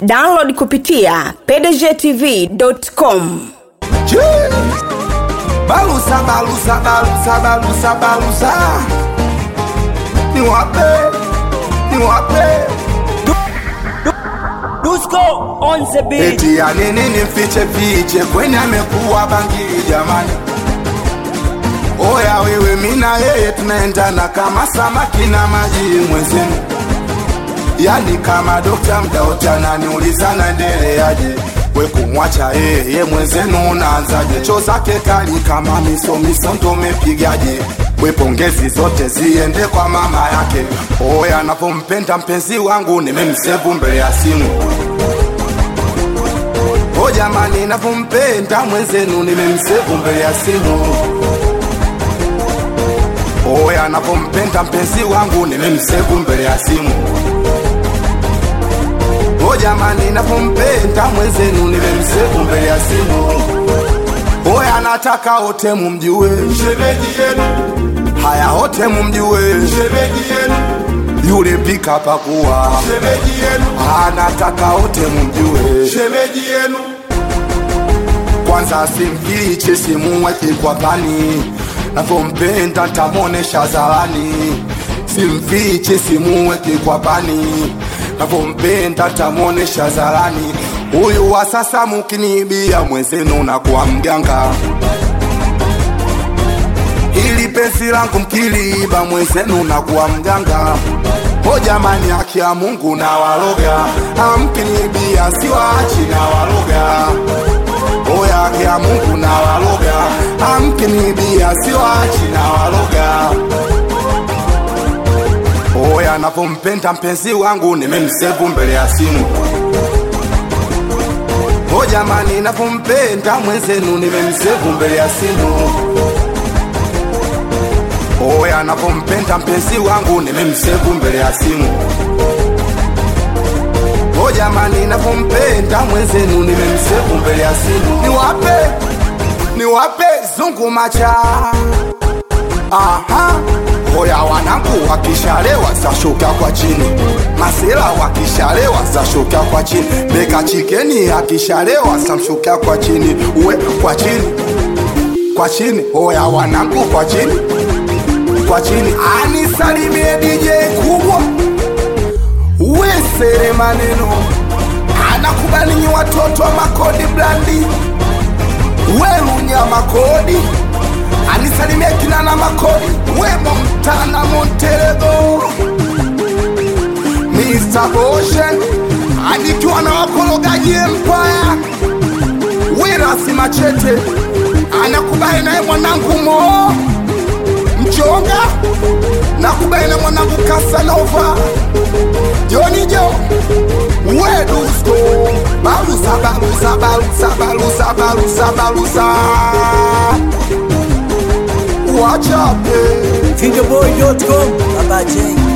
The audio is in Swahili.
download kupitia pdgtv.com balusa balusa balusa balusa balusa ni wape ni wape Dusko on the beat. eti ya nini nimfiche fiche kwenye amekuwa bangili jamani oya wewe mina yeye tunaendana kama samaki na maji mwenzenu yani kama dokta mdaotana niulizana ndeleaje we kumwacha yeye mwenzenu unaanzaje cho zake kali kama misomiso ndo mepigaje we pongezi zote ziende kwa mama yake oya anapompenda mpenzi wangu nimemsevu mbele ya simu o jamani napompenda mwenzenu nimemsevu mbele ya simu oya napompenda mpenzi wangu nimemsevu mbele ya simu o jamani napompenda mwenzenu nimemsevu mbele ya simu oya nataka wote mumjue shemeji yenu haya wote mumjue shemeji yenu yule pika pakuwa shemeji yenu anataka wote mumjue shemeji yenu kwanza simfiche simuweke kwa pani navyompenda ntamwonesha zarani simfiche simuweke kwa pani navyompenda ntamwonesha zarani huyu wa sasa mukiniibia mwenzenu na kuwa mganga ili penzi langu mkiliiba mwenzenu na kuwa mganga o jamani haki ya mungu na waloga amkiniibia siwachi na waloga oya haki ya mungu na waloga amkiniibia siwachi na waloga oya napompenda mpenzi wangu nimemsevu mbele ya simu o jamani napompenda mwenzenu nimemsevu mbele ya simu oya napompenda mpenzi wangu nimemsevu mbele ya simu o jamani napompenda mwenzenu nimemsevu mbele ya simu niwape niwape zungu macha aha oya wanangu wakishalewa zashuka kwa chini masela wakishalewa zashuka kwa chini beka chikeni akishalewa samshuka kwa chini uwe kwa chini kwa chini oya wanangu kwa chini kwa chini anisalimie DJ kubwa wesere maneno anakubali nyi watoto wa makodi blandi welunya makodi anisalimie kinana makodi wemo mtana monterego Mr. Ocean anikiwa na wakorogaji empire wirasi machete anakubali naye mwanangu moo mchonga nakubali na mwanangu kasanova jonijo wedusko balusa balusa balusa balusa balusa balusa wachape Fingerboy.com. Baba J.